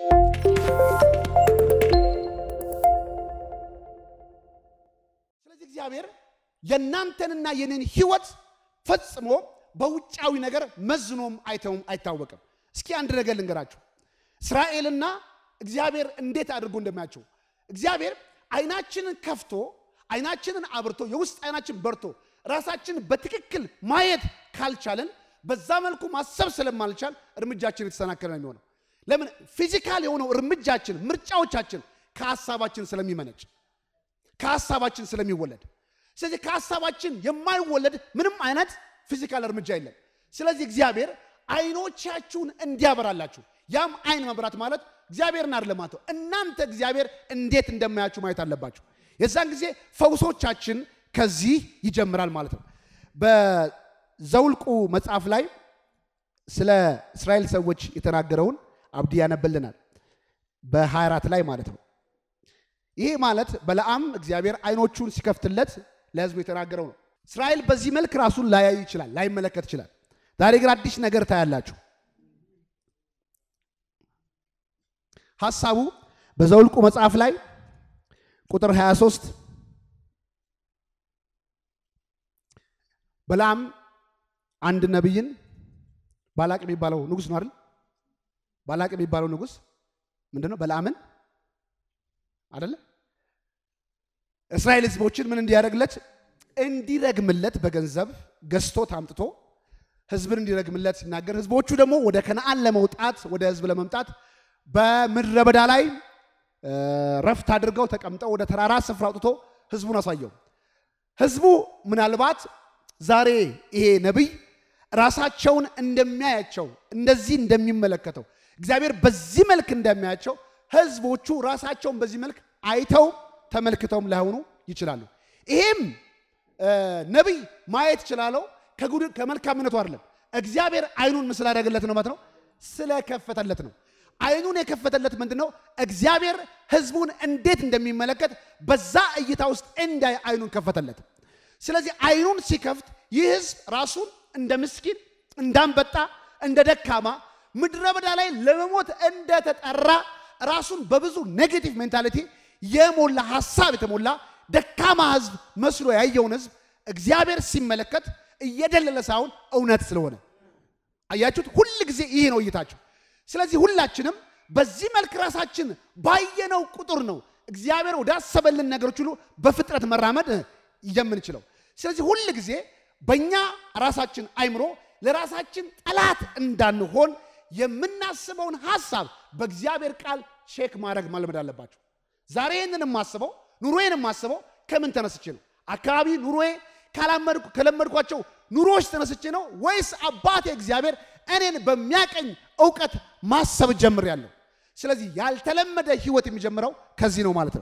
ስለዚህ እግዚአብሔር የእናንተንና የኔን ህይወት ፈጽሞ በውጫዊ ነገር መዝኖም አይተውም አይታወቅም። እስኪ አንድ ነገር ልንገራችሁ። እስራኤልና እግዚአብሔር እንዴት አድርጎ እንደሚያቸው እግዚአብሔር አይናችንን ከፍቶ አይናችንን አብርቶ የውስጥ አይናችን በርቶ ራሳችንን በትክክል ማየት ካልቻለን በዛ መልኩ ማሰብ ስለማልቻል እርምጃችን የተሰናከለ ነው የሚሆነው። ለምን? ፊዚካል የሆነው እርምጃችን ምርጫዎቻችን ከሀሳባችን ስለሚመነጭ ከሀሳባችን ስለሚወለድ ስለዚህ ከሀሳባችን የማይወለድ ምንም አይነት ፊዚካል እርምጃ የለም። ስለዚህ እግዚአብሔር አይኖቻችሁን እንዲያበራላችሁ ያም አይን መብራት ማለት እግዚአብሔርን አይደለም ማለት ነው። እናንተ እግዚአብሔር እንዴት እንደማያችሁ ማየት አለባችሁ። የዛን ጊዜ ፈውሶቻችን ከዚህ ይጀምራል ማለት ነው። በዘውልቁ መጽሐፍ ላይ ስለ እስራኤል ሰዎች የተናገረውን አብዲ ያነብልናል በ24 ላይ ማለት ነው። ይሄ ማለት በለዓም እግዚአብሔር አይኖቹን ሲከፍትለት ለሕዝቡ የተናገረው ነው። እስራኤል በዚህ መልክ ራሱን ላያይ ይችላል፣ ላይመለከት ይችላል። ዛሬ ግን አዲስ ነገር ታያላችሁ። ሐሳቡ በዘውልቁ መጽሐፍ ላይ ቁጥር 23 በለዓም አንድ ነቢይን ባላቅ የሚባለው ንጉሥ ነው አይደል? ባላቅ የሚባለው ንጉሥ ምንድን ነው? በለዓምን አይደለ? እስራኤል ህዝቦችን ምን እንዲያደርግለት እንዲረግምለት በገንዘብ ገዝቶት አምጥቶ ህዝብን እንዲረግምለት ሲናገር ህዝቦቹ ደግሞ ወደ ከነአን ለመውጣት ወደ ህዝብ ለመምጣት በምድረ በዳ ላይ ረፍት አድርገው ተቀምጠው ወደ ተራራ ስፍራ አውጥቶ ህዝቡን አሳየው። ህዝቡ ምናልባት ዛሬ ይሄ ነቢይ ራሳቸውን እንደሚያያቸው እንደዚህ እንደሚመለከተው እግዚአብሔር በዚህ መልክ እንደሚያያቸው ህዝቦቹ ራሳቸውን በዚህ መልክ አይተው ተመልክተውም ላይሆኑ ይችላሉ። ይሄም ነቢይ ማየት ይችላለው ከመልካምነቱ አይደለም። እግዚአብሔር አይኑን ምስል አደረገለት ነው ማለት ነው፣ ስለከፈተለት ነው። አይኑን የከፈተለት ምንድን ነው? እግዚአብሔር ህዝቡን እንዴት እንደሚመለከት በዛ እይታ ውስጥ እንዳይ አይኑን ከፈተለት። ስለዚህ አይኑን ሲከፍት ይህ ህዝብ ራሱን እንደ ምስኪን፣ እንዳንበጣ፣ እንደ ደካማ ምድረ በዳ ላይ ለመሞት እንደተጠራ ራሱን በብዙ ኔጌቲቭ ሜንታሊቲ የሞላ ሀሳብ የተሞላ ደካማ ህዝብ መስሎ ያየውን ህዝብ እግዚአብሔር ሲመለከት እየደለለ ሳይሆን እውነት ስለሆነ አያችሁት። ሁል ጊዜ ይህ ነው እይታችሁ። ስለዚህ ሁላችንም በዚህ መልክ ራሳችን ባየነው ቁጥር ነው እግዚአብሔር ወዳሰበልን ነገሮች ሁሉ በፍጥረት መራመድ የምንችለው። ስለዚህ ሁል ጊዜ በእኛ ራሳችን አይምሮ ለራሳችን ጠላት እንዳንሆን የምናስበውን ሀሳብ በእግዚአብሔር ቃል ቼክ ማድረግ መልመድ አለባችሁ። ዛሬ ይህንን የማስበው ኑሮዬን የማስበው ከምን ተነስቼ ነው? አካባቢ ኑሮዬ ከለመድኳቸው ኑሮዎች ተነስቼ ነው ወይስ አባቴ እግዚአብሔር እኔን በሚያቀኝ እውቀት ማሰብ ጀምሬያለሁ? ስለዚህ ያልተለመደ ህይወት የሚጀምረው ከዚህ ነው ማለት ነው።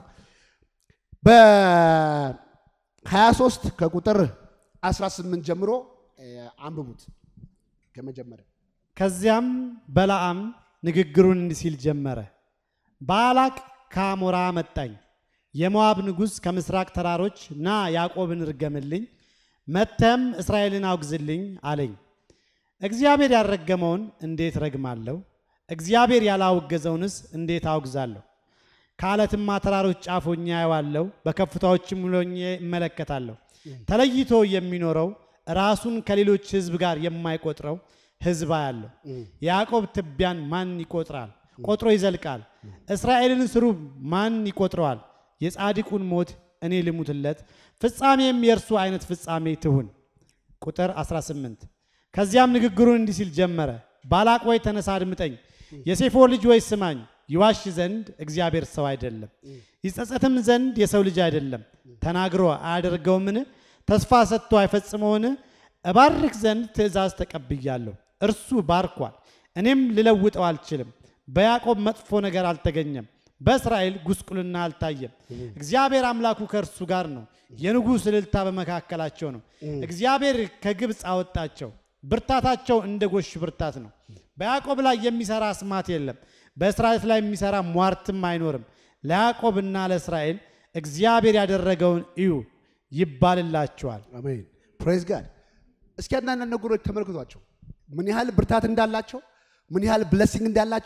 በ23 ከቁጥር 18 ጀምሮ አንብቡት ከመጀመሪያ ከዚያም በለዓም ንግግሩን እንዲህ ሲል ጀመረ። ባላቅ ከአሞራ መጣኝ፣ የሞዓብ ንጉሥ ከምስራቅ ተራሮች ና ያዕቆብን ርገምልኝ፣ መተም እስራኤልን አውግዝልኝ አለኝ። እግዚአብሔር ያልረገመውን እንዴት ረግማለሁ? እግዚአብሔር ያላወገዘውንስ እንዴት አውግዛለሁ? ከዓለትማ ተራሮች ጫፍ ሆኜ አየዋለሁ፣ በከፍታዎችም ሆኜ እመለከታለሁ። ተለይቶ የሚኖረው ራሱን ከሌሎች ሕዝብ ጋር የማይቆጥረው ሕዝብ አያለሁ። የያዕቆብ ትቢያን ማን ይቆጥራል? ቆጥሮ ይዘልቃል። እስራኤልን ስሩ ማን ይቆጥረዋል? የጻድቁን ሞት እኔ ልሙትለት፣ ፍጻሜም የእርሱ አይነት ፍጻሜ ትሁን። ቁጥር 18 ከዚያም ንግግሩን እንዲህ ሲል ጀመረ። ባላቅ ወይ ተነሳ አድምጠኝ፣ የሴፎር ልጅ ወይ ስማኝ። ይዋሽ ዘንድ እግዚአብሔር ሰው አይደለም፣ ይጸጸትም ዘንድ የሰው ልጅ አይደለም። ተናግሮ አያደርገውምን? ተስፋ ሰጥቶ አይፈጽመውን? እባርክ ዘንድ ትእዛዝ ተቀብያለሁ፣ እርሱ ባርኳል፣ እኔም ልለውጠው አልችልም። በያዕቆብ መጥፎ ነገር አልተገኘም፣ በእስራኤል ጉስቁልና አልታየም። እግዚአብሔር አምላኩ ከእርሱ ጋር ነው፣ የንጉሥ እልልታ በመካከላቸው ነው። እግዚአብሔር ከግብፅ አወጣቸው፣ ብርታታቸው እንደ ጎሽ ብርታት ነው። በያዕቆብ ላይ የሚሰራ አስማት የለም፣ በእስራኤል ላይ የሚሰራ ሟርትም አይኖርም። ለያዕቆብና ለእስራኤል እግዚአብሔር ያደረገውን እዩ ይባልላቸዋል። አሜን ፕሬዝ ጋድ። እስኪ አንዳንድ ነገሮች ተመልክቷቸው ምን ያህል ብርታት እንዳላቸው፣ ምን ያህል ብለሲንግ እንዳላቸው፣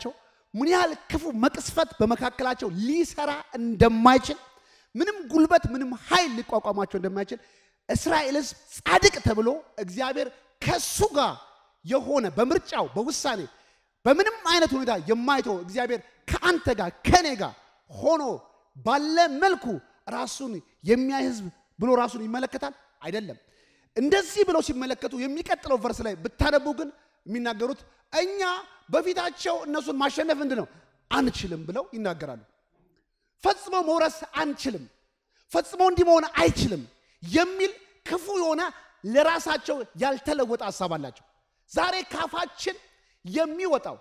ምን ያህል ክፉ መቅስፈት በመካከላቸው ሊሰራ እንደማይችል ምንም ጉልበት ምንም ኃይል ሊቋቋማቸው እንደማይችል እስራኤል ሕዝብ ጻድቅ ተብሎ እግዚአብሔር ከሱ ጋር የሆነ በምርጫው በውሳኔ በምንም አይነት ሁኔታ የማይተው እግዚአብሔር ከአንተ ጋር ከኔ ጋር ሆኖ ባለ መልኩ ራሱን የሚያይ ሕዝብ ብሎ ራሱን ይመለከታል አይደለም። እንደዚህ ብለው ሲመለከቱ የሚቀጥለው ቨርስ ላይ ብታነቡ ግን የሚናገሩት እኛ በፊታቸው እነሱን ማሸነፍ ምንድን ነው አንችልም ብለው ይናገራሉ። ፈጽሞ መውረስ አንችልም፣ ፈጽሞ እንዲህ መሆን አይችልም የሚል ክፉ የሆነ ለራሳቸው ያልተለወጠ ሀሳብ አላቸው። ዛሬ ካፋችን የሚወጣው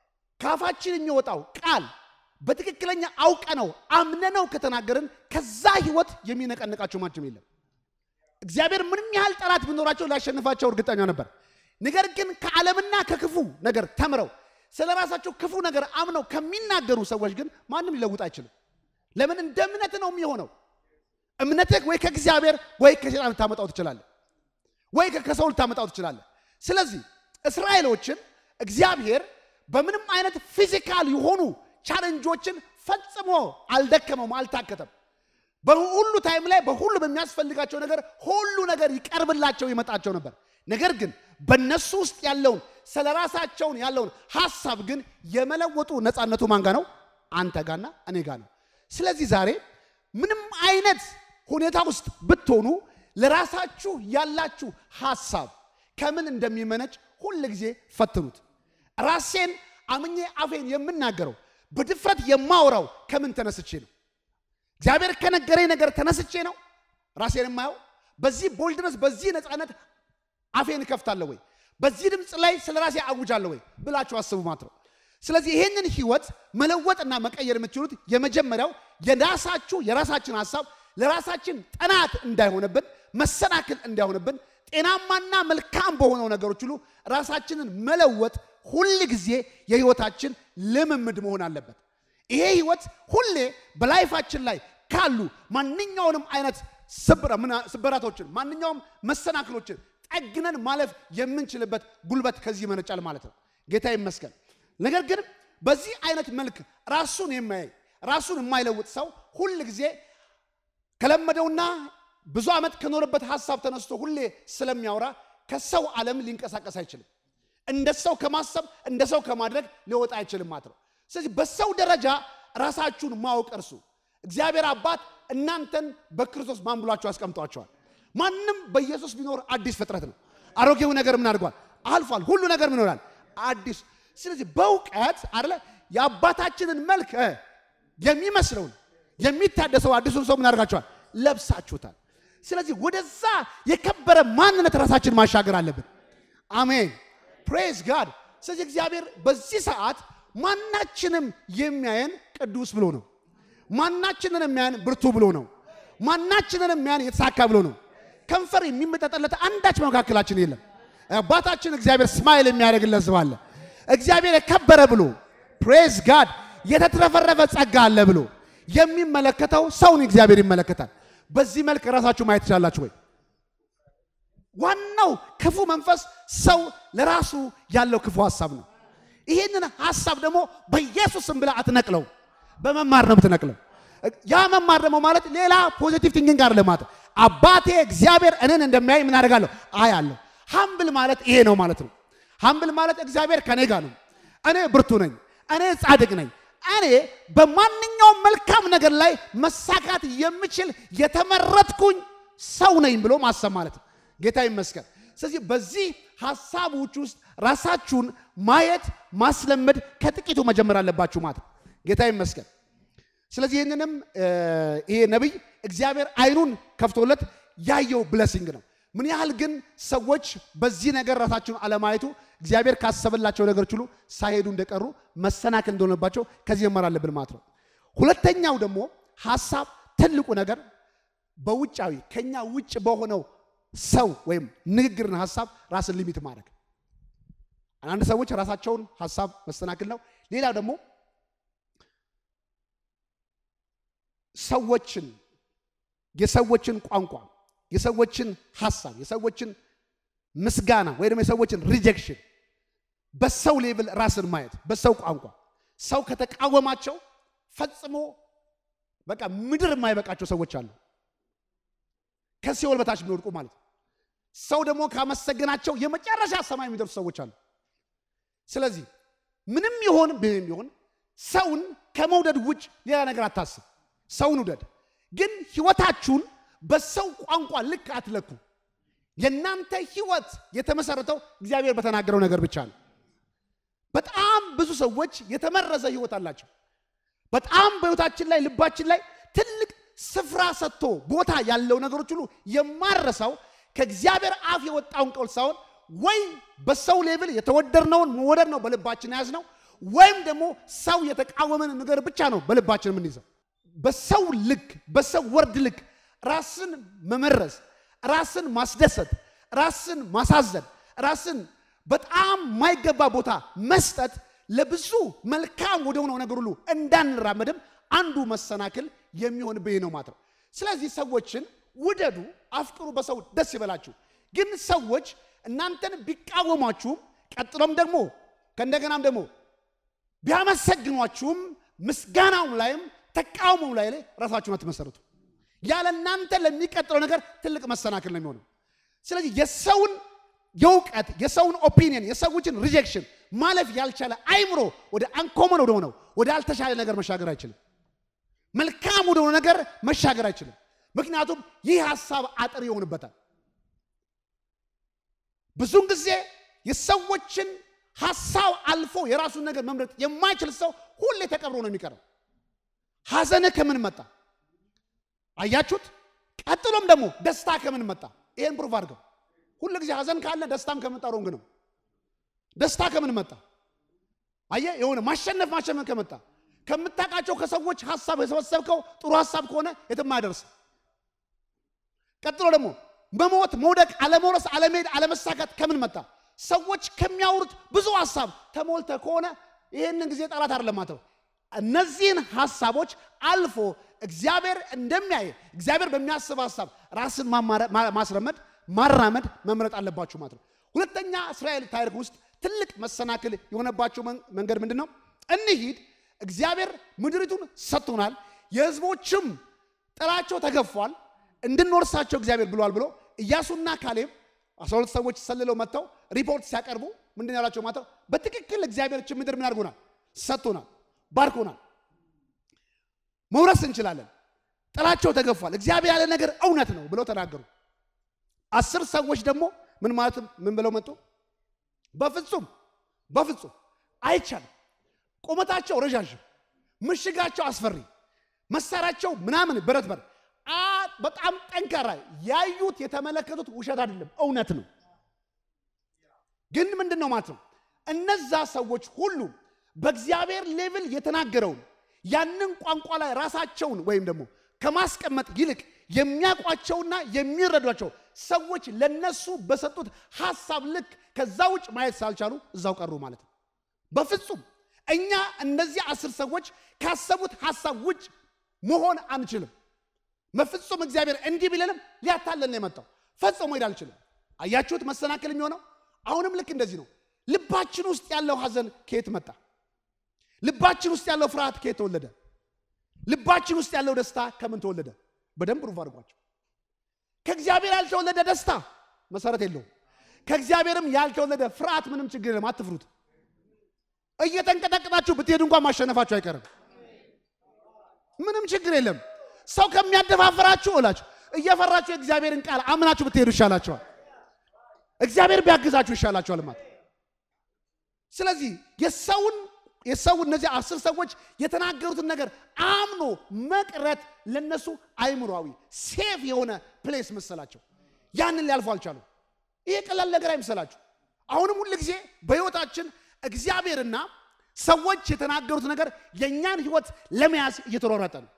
ካፋችን የሚወጣው ቃል በትክክለኛ አውቀነው አምነነው ከተናገርን ከዛ ህይወት የሚነቀንቃቸው ማንም የለም። እግዚአብሔር ምንም ያህል ጠላት ቢኖራቸው ሊያሸንፋቸው እርግጠኛ ነበር። ነገር ግን ከዓለምና ከክፉ ነገር ተምረው ስለ ራሳቸው ክፉ ነገር አምነው ከሚናገሩ ሰዎች ግን ማንም ሊለውጥ አይችልም። ለምን? እንደ እምነት ነው የሚሆነው። እምነትህ ወይ ከእግዚአብሔር ወይ ከሰይጣን ልታመጣው ትችላለህ፣ ወይ ከሰው ልታመጣው ትችላለህ። ስለዚህ እስራኤሎችን እግዚአብሔር በምንም አይነት ፊዚካል የሆኑ ቻለንጆችን ፈጽሞ አልደከመውም፣ አልታከተም። በሁሉ ታይም ላይ በሁሉ በሚያስፈልጋቸው ነገር ሁሉ ነገር ይቀርብላቸው ይመጣቸው ነበር። ነገር ግን በእነሱ ውስጥ ያለውን ስለ ራሳቸውን ያለውን ሀሳብ ግን የመለወጡ ነፃነቱ ማን ጋ ነው? አንተ ጋና እኔ ጋ ነው። ስለዚህ ዛሬ ምንም አይነት ሁኔታ ውስጥ ብትሆኑ ለራሳችሁ ያላችሁ ሀሳብ ከምን እንደሚመነጭ ሁል ጊዜ ፈትኑት። ራሴን አምኜ አፌን የምናገረው በድፍረት የማወራው ከምን ተነስቼ ነው? እግዚአብሔር ከነገረኝ ነገር ተነስቼ ነው ራሴን የማየው? በዚህ ቦልድነስ በዚህ ነፃነት አፌን እከፍታለሁ ወይ? በዚህ ድምፅ ላይ ስለ ራሴ አውጃለሁ ወይ ብላችሁ አስቡ ማለት ነው። ስለዚህ ይህንን ህይወት መለወጥና መቀየር የምትችሉት የመጀመሪያው የራሳችሁ የራሳችን ሀሳብ ለራሳችን ጠናት እንዳይሆንብን መሰናክል እንዳይሆንብን ጤናማና መልካም በሆነው ነገሮች ሁሉ ራሳችንን መለወጥ ሁል ጊዜ የህይወታችን ልምምድ መሆን አለበት። ይሄ ህይወት ሁሌ በላይፋችን ላይ ካሉ ማንኛውንም አይነት ስብራቶችን ማንኛውም መሰናክሎችን ጠግነን ማለፍ የምንችልበት ጉልበት ከዚህ ይመነጫል ማለት ነው። ጌታ ይመስገን። ነገር ግን በዚህ አይነት መልክ ራሱን የማያይ ራሱን የማይለውጥ ሰው ሁል ጊዜ ከለመደውና ብዙ ዓመት ከኖረበት ሀሳብ ተነስቶ ሁሌ ስለሚያወራ ከሰው ዓለም ሊንቀሳቀስ አይችልም። እንደ ሰው ከማሰብ እንደ ሰው ከማድረግ ሊወጣ አይችልም ማለት ነው። ስለዚህ በሰው ደረጃ ራሳችሁን ማወቅ እርሱ እግዚአብሔር አባት እናንተን በክርስቶስ ማን ብሏችሁ አስቀምጧቸዋል። ማንም በኢየሱስ ቢኖር አዲስ ፍጥረት ነው። አሮጌው ነገር ምን አድርጓል? አልፏል። ሁሉ ነገር ምን ይሆናል? አዲስ። ስለዚህ በእውቀት አለ የአባታችንን መልክ የሚመስለውን የሚታደሰው አዲሱን ሰው ምን አድርጋችኋል? ለብሳችሁታል። ስለዚህ ወደዛ የከበረ ማንነት ራሳችን ማሻገር አለብን። አሜን ፕሬዝ ጋድ። ስለዚህ እግዚአብሔር በዚህ ሰዓት ማናችንም የሚያየን ቅዱስ ብሎ ነው። ማናችንን የሚያየን ብርቱ ብሎ ነው። ማናችንን የሚያየን የተሳካ ብሎ ነው። ከንፈር የሚመጠጠለት አንዳች መካከላችን የለም። አባታችን እግዚአብሔር ስማይል የሚያደርግለት ሰው አለ። እግዚአብሔር የከበረ ብሎ ፕሬዝ ጋድ የተትረፈረፈ ጸጋ አለ ብሎ የሚመለከተው ሰውን እግዚአብሔር ይመለከታል። በዚህ መልክ ራሳችሁ ማየት ትችላላችሁ ወይ? ዋናው ክፉ መንፈስ ሰው ለራሱ ያለው ክፉ ሀሳብ ነው። ይህንን ሀሳብ ደግሞ በኢየሱስም ብላ አትነቅለው፣ በመማር ነው የምትነቅለው። ያ መማር ደግሞ ማለት ሌላ ፖዚቲቭ ቲንኪንግ ጋር ለማለት አባቴ እግዚአብሔር እኔን እንደሚያይ ምን አደርጋለሁ አያለሁ። ሀምብል ማለት ይሄ ነው ማለት ነው። ሀምብል ማለት እግዚአብሔር ከኔ ጋር ነው፣ እኔ ብርቱ ነኝ፣ እኔ ጻድቅ ነኝ፣ እኔ በማንኛውም መልካም ነገር ላይ መሳካት የምችል የተመረጥኩኝ ሰው ነኝ ብሎ ማሰብ ማለት ነው። ጌታ ይመስገን። ስለዚህ በዚህ ሀሳቦች ውስጥ ራሳችሁን ማየት ማስለመድ ከጥቂቱ መጀመር አለባችሁ ማለት ነው። ጌታ ይመስገን። ስለዚህ ይህንንም ይሄ ነቢይ እግዚአብሔር አይኑን ከፍቶለት ያየው ብለሲንግ ነው። ምን ያህል ግን ሰዎች በዚህ ነገር ራሳቸውን አለማየቱ እግዚአብሔር ካሰበላቸው ነገሮች ሁሉ ሳይሄዱ እንደቀሩ መሰናክል እንደሆነባቸው ከዚህ መማር አለብን ማለት ነው። ሁለተኛው ደግሞ ሀሳብ ትልቁ ነገር በውጫዊ ከኛ ውጭ በሆነው ሰው ወይም ንግግርን ሀሳብ ራስን ሊሚት ማድረግ። አንዳንድ ሰዎች ራሳቸውን ሀሳብ መሰናክል ነው። ሌላው ደግሞ ሰዎችን የሰዎችን ቋንቋ፣ የሰዎችን ሀሳብ፣ የሰዎችን ምስጋና ወይ ደግሞ የሰዎችን ሪጀክሽን በሰው ሌቭል ራስን ማየት በሰው ቋንቋ ሰው ከተቃወማቸው ፈጽሞ በቃ ምድር የማይበቃቸው ሰዎች አሉ። ከሲኦል በታች የሚወድቁ ማለት ነው። ሰው ደግሞ ካመሰገናቸው የመጨረሻ ሰማይ የሚደርሱ ሰዎች አሉ። ስለዚህ ምንም ይሆን ምንም ይሆን ሰውን ከመውደድ ውጭ ሌላ ነገር አታስብ። ሰውን ውደድ፣ ግን ህይወታችሁን በሰው ቋንቋ ልክ አትለኩ። የእናንተ ህይወት የተመሰረተው እግዚአብሔር በተናገረው ነገር ብቻ ነው። በጣም ብዙ ሰዎች የተመረዘ ህይወት አላቸው። በጣም በህይወታችን ላይ ልባችን ላይ ትልቅ ስፍራ ሰጥቶ ቦታ ያለው ነገሮች ሁሉ የማረሳው ከእግዚአብሔር አፍ የወጣውን ቃል ሳይሆን ወይ በሰው ሌብል የተወደድነውን መወደድ ነው በልባችን የያዝነው፣ ወይም ደግሞ ሰው የተቃወመን ነገር ብቻ ነው በልባችን የምንይዘው። በሰው ልክ በሰው ወርድ ልክ ራስን መመረዝ፣ ራስን ማስደሰት፣ ራስን ማሳዘን፣ ራስን በጣም ማይገባ ቦታ መስጠት ለብዙ መልካም ወደ ሆነው ነገር ሁሉ እንዳንራመድም አንዱ መሰናክል የሚሆንብህ ነው ማለት ነው። ስለዚህ ሰዎችን ውደዱ፣ አፍቅሩ፣ በሰው ደስ ይበላችሁ። ግን ሰዎች እናንተን ቢቃወሟችሁም ቀጥሎም ደግሞ ከእንደገናም ደግሞ ቢያመሰግኗችሁም ምስጋናውም ላይም ተቃውሞም ላይ ላይ ራሳችሁን አትመሰርቱ። ያለ እናንተ ለሚቀጥለው ነገር ትልቅ መሰናክል ነው የሚሆነው። ስለዚህ የሰውን የእውቀት የሰውን ኦፒኒየን የሰዎችን ሪጀክሽን ማለፍ ያልቻለ አይምሮ ወደ አንኮመን ወደ ሆነው ወደ አልተሻለ ነገር መሻገር አይችልም። መልካም ወደ ሆነ ነገር መሻገር አይችልም። ምክንያቱም ይህ ሀሳብ አጥር ይሆንበታል። ብዙውን ጊዜ የሰዎችን ሀሳብ አልፎ የራሱን ነገር መምረጥ የማይችል ሰው ሁሌ ተቀብሮ ነው የሚቀረው። ሐዘንህ ከምን መጣ? አያችሁት? ቀጥሎም ደግሞ ደስታ ከምን መጣ? ይሄን ፕሩፍ አድርገው። ሁሉ ጊዜ ሐዘን ካለ ደስታም ከመጣ ሮንግ ነው። ደስታ ከምን መጣ? አየህ፣ የሆነ ማሸነፍ ማሸነፍ ከመጣ ከምታውቃቸው ከሰዎች ሀሳብ የሰበሰብከው ጥሩ ሀሳብ ከሆነ የትም አያደርስ። ቀጥሎ ደግሞ መሞት፣ መውደቅ፣ አለመውረስ፣ አለመሄድ፣ አለመሳካት ከምን መጣ? ሰዎች ከሚያወሩት ብዙ ሀሳብ ተሞልተ ከሆነ ይህንን ጊዜ ጠላት አይደለም ማለት ነው። እነዚህን ሀሳቦች አልፎ እግዚአብሔር እንደሚያይ እግዚአብሔር በሚያስብ ሀሳብ ራስን ማስረመድ ማራመድ መምረጥ አለባችሁ ማለት ነው። ሁለተኛ እስራኤል ታሪክ ውስጥ ትልቅ መሰናክል የሆነባቸው መንገድ ምንድን ነው? እንሂድ እግዚአብሔር ምድሪቱን ሰጥቶናል፣ የህዝቦችም ጥላቸው ተገፏል፣ እንድንወርሳቸው እግዚአብሔር ብሏል ብሎ ኢያሱና ካሌብ አስራ ሁለት ሰዎች ሰልለው መጥተው ሪፖርት ሲያቀርቡ ምንድን ያላቸው ማለት ነው? በትክክል እግዚአብሔር ችን ምድር ምን አድርጎናል? ሰጥቶናል፣ ባርኮናል፣ መውረስ እንችላለን፣ ጥላቸው ተገፏል፣ እግዚአብሔር ያለ ነገር እውነት ነው ብለው ተናገሩ። አስር ሰዎች ደግሞ ምን ማለት ምን ብለው መጡ? በፍጹም በፍጹም አይቻልም። ቁመታቸው ረዣዥም፣ ምሽጋቸው አስፈሪ፣ መሳሪያቸው ምናምን ብረት በር በጣም ጠንካራ፣ ያዩት የተመለከቱት ውሸት አይደለም እውነት ነው። ግን ምንድን ነው ማለት ነው እነዛ ሰዎች ሁሉ በእግዚአብሔር ሌቭል የተናገረውን ያንን ቋንቋ ላይ ራሳቸውን ወይም ደግሞ ከማስቀመጥ ይልቅ የሚያውቋቸውና የሚረዷቸው ሰዎች ለነሱ በሰጡት ሀሳብ ልክ ከዛ ውጭ ማየት ሳልቻሉ እዛው ቀሩ ማለት ነው። በፍጹም እኛ እነዚህ አስር ሰዎች ካሰቡት ሀሳብ ውጭ መሆን አንችልም። በፍጹም እግዚአብሔር እንዲህ ቢለንም ሊያታለን ነው የመጣው። ፈጽሞ ሄድ አልችልም። አያችሁት መሰናክል የሚሆነው አሁንም ልክ እንደዚህ ነው። ልባችን ውስጥ ያለው ሀዘን ከየት መጣ? ልባችን ውስጥ ያለው ፍርሃት ከየት ተወለደ? ልባችን ውስጥ ያለው ደስታ ከምን ተወለደ? በደንብ ሩፍ አድርጓቸው። ከእግዚአብሔር ያልተወለደ ደስታ መሰረት የለውም። ከእግዚአብሔርም ያልተወለደ ፍርሃት ምንም ችግር የለም። አትፍሩት። እየተንቀጠቀጣችሁ ብትሄዱ እንኳን ማሸነፋችሁ አይቀርም። ምንም ችግር የለም። ሰው ከሚያደፋፍራችሁ እላችሁ እየፈራችሁ የእግዚአብሔርን ቃል አምናችሁ ብትሄዱ ይሻላችኋል። እግዚአብሔር ቢያግዛችሁ ይሻላችኋል ማለት ስለዚህ የሰውን የሰው እነዚህ አስር ሰዎች የተናገሩትን ነገር አምኖ መቅረት ለነሱ አይምሯዊ ሴፍ የሆነ ፕሌስ መሰላቸው። ያንን ሊያልፉ አልቻሉ። ይሄ ቀላል ነገር አይምሰላችሁ። አሁንም ሁል ጊዜ በሕይወታችን እግዚአብሔርና ሰዎች የተናገሩት ነገር የእኛን ሕይወት ለመያዝ እየተሯሯጠ ነው።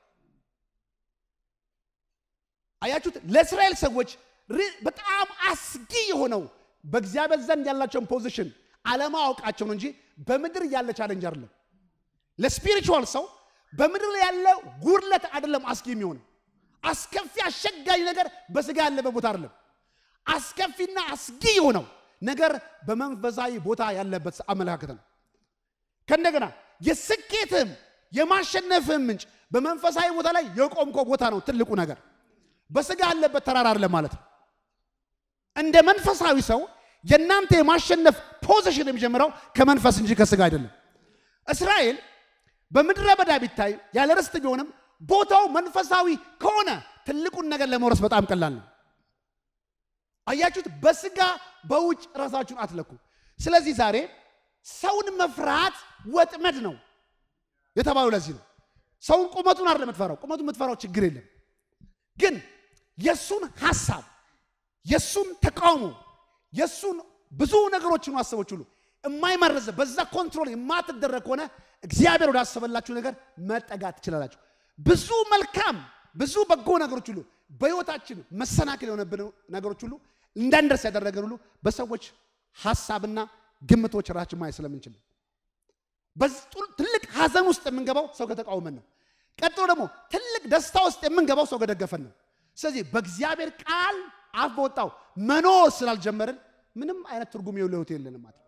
አያችሁት? ለእስራኤል ሰዎች በጣም አስጊ የሆነው በእግዚአብሔር ዘንድ ያላቸውን ፖዚሽን አለማወቃቸው ነው እንጂ በምድር ያለ ቻለንጅ አይደለም። ለስፒሪቹዋል ሰው በምድር ላይ ያለ ጉድለት አይደለም አስጊ የሚሆነው። አስከፊ አስቸጋሪ ነገር በስጋ ያለበት ቦታ አይደለም። አስከፊና አስጊ የሆነው ነገር በመንፈሳዊ ቦታ ያለበት አመለካከት ነው። ከእንደገና የስኬትም የማሸነፍም ምንጭ በመንፈሳዊ ቦታ ላይ የቆምከው ቦታ ነው ትልቁ ነገር። በስጋ ያለበት ተራራ አይደለም ማለት ነው። እንደ መንፈሳዊ ሰው የእናንተ የማሸነፍ ፖዚሽን የሚጀምረው ከመንፈስ እንጂ ከስጋ አይደለም። እስራኤል በምድረ በዳ ቢታይ ያለ ርስት ቢሆንም ቦታው መንፈሳዊ ከሆነ ትልቁን ነገር ለመውረስ በጣም ቀላል ነው። አያችሁት? በስጋ በውጭ ራሳችሁን አትለኩ። ስለዚህ ዛሬ ሰውን መፍራት ወጥመድ ነው የተባለው ለዚህ ነው። ሰውን ቁመቱን አይደለም የምትፈራው። ቁመቱን የምትፈራው ችግር የለም ግን የእሱን ሐሳብ የእሱን ተቃውሞ የእሱን ብዙ ነገሮችን ሀሳቦች ሁሉ የማይመረዝ በዛ ኮንትሮል የማትደረግ ከሆነ እግዚአብሔር ወዳሰበላችሁ ነገር መጠጋት ትችላላችሁ። ብዙ መልካም ብዙ በጎ ነገሮች ሁሉ በሕይወታችን መሰናክል የሆነብን ነገሮች ሁሉ እንዳንደርስ ያደረገን ሁሉ በሰዎች ሐሳብና ግምቶች ራችን ማየት ስለምንችል በዚህ ትልቅ ሐዘን ውስጥ የምንገባው ሰው ከተቃወመን ነው። ቀጥሎ ደግሞ ትልቅ ደስታ ውስጥ የምንገባው ሰው ከደገፈን ነው። ስለዚህ በእግዚአብሔር ቃል አፍ በወጣው መኖር ስላልጀመርን ምንም አይነት ትርጉም የሌለው ሕይወት የለንም ማለት ነው።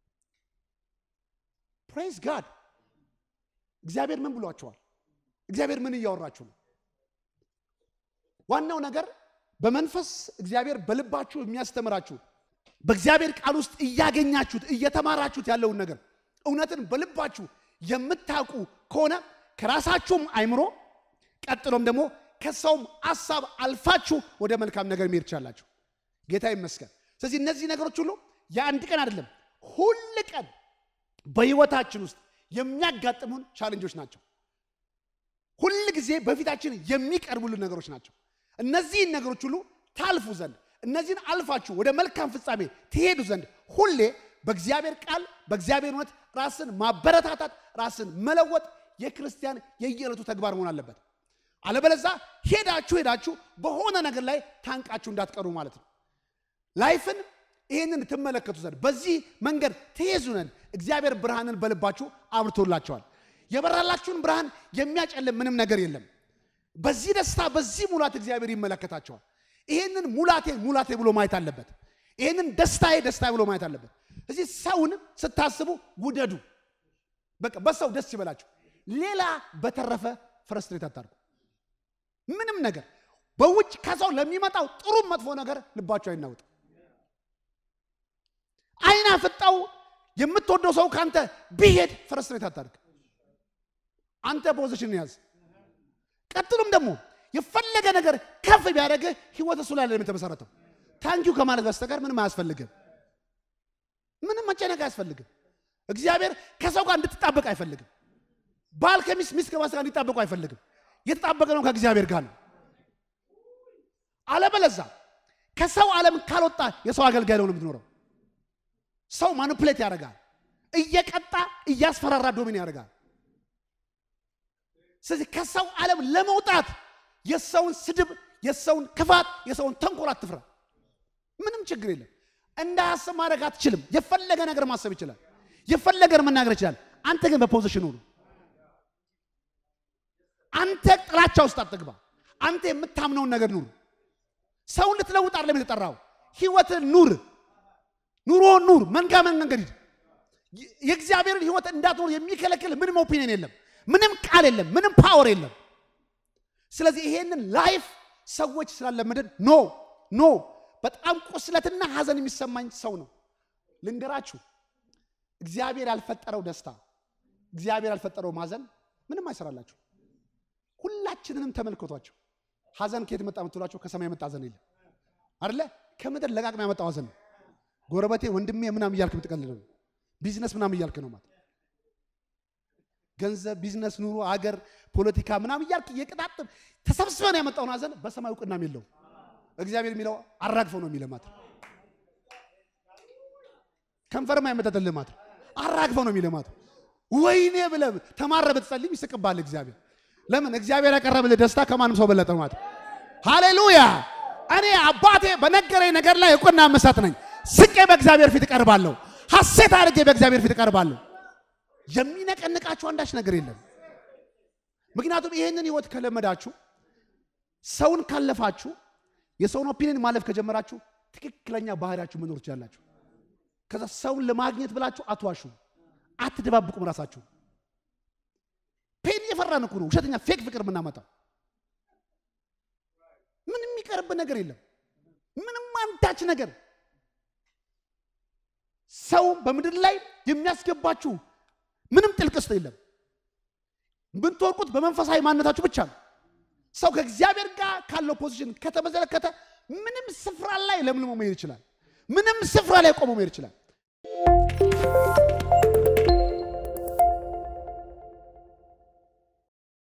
ፕሬዝ ጋድ። እግዚአብሔር ምን ብሏቸዋል? እግዚአብሔር ምን እያወራችሁ ነው? ዋናው ነገር በመንፈስ እግዚአብሔር በልባችሁ የሚያስተምራችሁ በእግዚአብሔር ቃል ውስጥ እያገኛችሁት እየተማራችሁት ያለውን ነገር እውነትን በልባችሁ የምታውቁ ከሆነ ከራሳችሁም አይምሮ ቀጥሎም ደግሞ ከሰውም ሀሳብ አልፋችሁ ወደ መልካም ነገር መሄድ ትችላላችሁ። ጌታ ይመስገን። ስለዚህ እነዚህ ነገሮች ሁሉ የአንድ ቀን አይደለም፣ ሁል ቀን በህይወታችን ውስጥ የሚያጋጥሙን ቻለንጆች ናቸው። ሁል ጊዜ በፊታችን የሚቀርቡልን ነገሮች ናቸው። እነዚህን ነገሮች ሁሉ ታልፉ ዘንድ እነዚህን አልፋችሁ ወደ መልካም ፍጻሜ ትሄዱ ዘንድ ሁሌ በእግዚአብሔር ቃል በእግዚአብሔር እውነት ራስን ማበረታታት ራስን መለወጥ የክርስቲያን የየዕለቱ ተግባር መሆን አለበት። አለበለዛ ሄዳችሁ ሄዳችሁ በሆነ ነገር ላይ ታንቃችሁ እንዳትቀሩ ማለት ነው። ላይፍን ይህንን ትመለከቱ ዘንድ በዚህ መንገድ ትሄዙ ዘንድ እግዚአብሔር ብርሃንን በልባችሁ አብርቶላቸዋል። የበራላችሁን ብርሃን የሚያጨልም ምንም ነገር የለም። በዚህ ደስታ በዚህ ሙላት እግዚአብሔር ይመለከታቸዋል። ይህንን ሙላቴ ሙላቴ ብሎ ማየት አለበት። ይህንን ደስታዬ ደስታ ብሎ ማየት አለበት። እዚህ ሰውን ስታስቡ ውደዱ። በቃ በሰው ደስ ይበላችሁ። ሌላ በተረፈ ፍረስትሬት አታርጉ። ምንም ነገር በውጭ ከሰው ለሚመጣው ጥሩም መጥፎ ነገር ልባችሁ አይናወጥ። አይና ፍጣው የምትወደው ሰው ካንተ ቢሄድ ፍረስትሬት አታርግ። አንተ ፖዚሽን ያዝ። ቀጥሎም ደግሞ የፈለገ ነገር ከፍ ቢያደርግህ ህይወት እሱ ላይ የተመሰረተው ታንኪዩ ከማለት በስተቀር ምንም አያስፈልግም። ምንም መጨነቅ አያስፈልግም። እግዚአብሔር ከሰው ጋር እንድትጣበቅ አይፈልግም። ባል ከሚስት ሚስት ከባል ጋር እንዲጣበቁ አይፈልግም። የተጣበቀ ነው ከእግዚአብሔር ጋር ነው። አለበለዛ ከሰው ዓለም ካልወጣ የሰው አገልጋይ ነው የምትኖረው። ሰው ማኒፕሌት ያደርጋል፣ እየቀጣ እያስፈራራ ዶሚን ያደርጋል። ስለዚህ ከሰው ዓለም ለመውጣት የሰውን ስድብ፣ የሰውን ክፋት፣ የሰውን ተንኮል አትፍራ። ምንም ችግር የለም። እንዳያስብ ማድረግ አትችልም። የፈለገ ነገር ማሰብ ይችላል። የፈለገ መናገር ይችላል። አንተ ግን በፖዚሽኑ ነው። አንተ ጥላቻ ውስጥ አትግባ። አንተ የምታምነውን ነገር ኑር። ሰውን ልትለውጥ አይደለም የተጠራው። ህይወትን ኑር፣ ኑሮን ኑር። መንጋ መንገድ ሂድ። የእግዚአብሔርን ህይወት እንዳትኖር የሚከለክል ምንም ኦፒኒየን የለም፣ ምንም ቃል የለም፣ ምንም ፓወር የለም። ስለዚህ ይሄንን ላይፍ ሰዎች ስላለመደን ኖ ኖ በጣም ቁስለትና ሀዘን የሚሰማኝ ሰው ነው። ልንገራችሁ፣ እግዚአብሔር ያልፈጠረው ደስታ፣ እግዚአብሔር ያልፈጠረው ማዘን ምንም አይሰራላችሁ። ሁላችንንም ተመልከቷቸው። ሀዘን ከየት መጣ የምትሏቸው ከሰማይ የመጣ ሀዘን የለም አደለ? ከምድር ለቃቅም ያመጣው ሀዘን ነው። ጎረበቴ ወንድሜ ምናም እያልክ የምትቀልለው ቢዝነስ ምናም እያልክ ነው ማለት ገንዘብ፣ ቢዝነስ፣ ኑሮ፣ አገር፣ ፖለቲካ ምናም እያልክ እየቀጣጥም ተሰብስበን ያመጣውን ሀዘን በሰማይ እውቅናም የለውም። እግዚአብሔር የሚለው አራግፈው ነው የሚለው ማለት ከንፈርም አይመጠጥልህ ማለት አራግፈው ነው የሚለው ማለት ወይኔ ብለህ ተማረ ብትጸልም ይስቅባል እግዚአብሔር። ለምን እግዚአብሔር ያቀረብልህ ደስታ ከማንም ሰው በለጠ ማለት ሃሌሉያ። እኔ አባቴ በነገረኝ ነገር ላይ እውቅና መሳት ነኝ። ስቄ በእግዚአብሔር ፊት እቀርባለሁ። ሐሴት አድርጌ በእግዚአብሔር ፊት እቀርባለሁ። የሚነቀንቃችሁ አንዳች ነገር የለም። ምክንያቱም ይህንን ህይወት ከለመዳችሁ ሰውን ካለፋችሁ የሰውን ኦፒኒየን ማለፍ ከጀመራችሁ ትክክለኛ ባህሪያችሁ መኖር ትችላላችሁ። ከዛ ሰውን ለማግኘት ብላችሁ አትዋሹ፣ አትደባብቁም ራሳችሁ። እየፈራን እኮ ነው ውሸተኛ ፌክ ፍቅር የምናመጣው። ምንም የሚቀርብ ነገር የለም። ምንም አንዳች ነገር ሰው በምድር ላይ የሚያስገባችሁ ምንም ጥልቅ ውስጥ የለም። የምትወርቁት በመንፈሳዊ ማንነታችሁ ብቻ ነው። ሰው ከእግዚአብሔር ጋር ካለው ፖዚሽን ከተመለከተ ምንም ስፍራ ላይ ለምልሞ መሄድ ይችላል። ምንም ስፍራ ላይ ቆሞ መሄድ ይችላል።